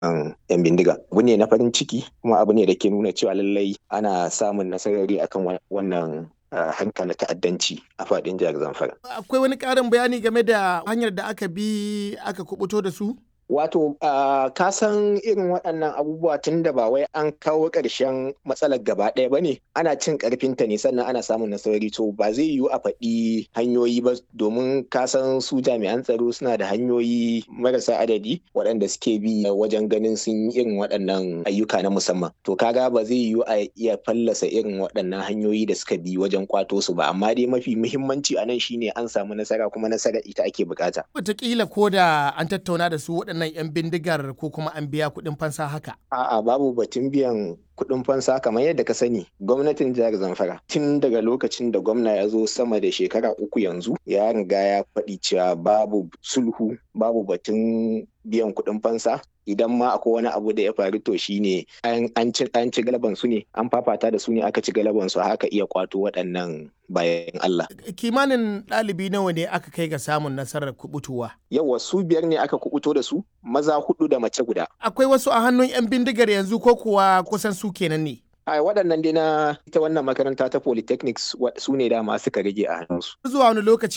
yan bindiga abu ne na farin ciki kuma abu ne da ke nuna cewa lallai ana samun nasarari akan wannan hanka na ta'addanci a faɗin jihar zamfara akwai wani ƙarin bayani game da hanyar da aka bi aka kubuto da su Wato, uh, ka san irin waɗannan abubuwa tun da ba wai an kawo ƙarshen matsalar gaba ɗaya ba ne, ana cin ƙarfinta ne sannan ana samun nasarori to ba zai yiwu a faɗi hanyoyi ba domin ka san su jami'an tsaro suna da hanyoyi marasa adadi waɗanda suke bi wajen ganin sun yi irin waɗannan ayyuka na musamman. To kaga ba zai yiwu a iya fallasa irin waɗannan hanyoyi da suka bi wajen kwato su ba, amma dai mafi muhimmanci a nan shine an samu nasara kuma nasara ita ake bukata. Wataƙila ko da an tattauna da su waɗannan waɗannan 'yan bindigar ko kuma an biya kuɗin fansa haka? A'a babu batun biyan kuɗin fansa kamar yadda ka sani gwamnatin jihar Zamfara tun daga lokacin da gwamna ya zo sama da shekara uku yanzu ya riga ya faɗi cewa babu sulhu babu batun biyan kuɗin fansa idan ma akwai wani abu da ya faru to shine an ci an ci galaban su ne an fafata da su ne aka ci galaban su haka iya kwato waɗannan bayan Allah. Kimanin ɗalibi nawa ne aka kai ga samun nasarar kubutuwa? Yawa su biyar ne aka kubuto da su maza hudu da mace guda. Akwai wasu a hannun 'yan bindigar yanzu ko kuwa kusan su kenan ne? a waɗannan dai na ita wannan makaranta ta polytechnics su ne dama suka rage a hannunsu. Zuwa wani lokaci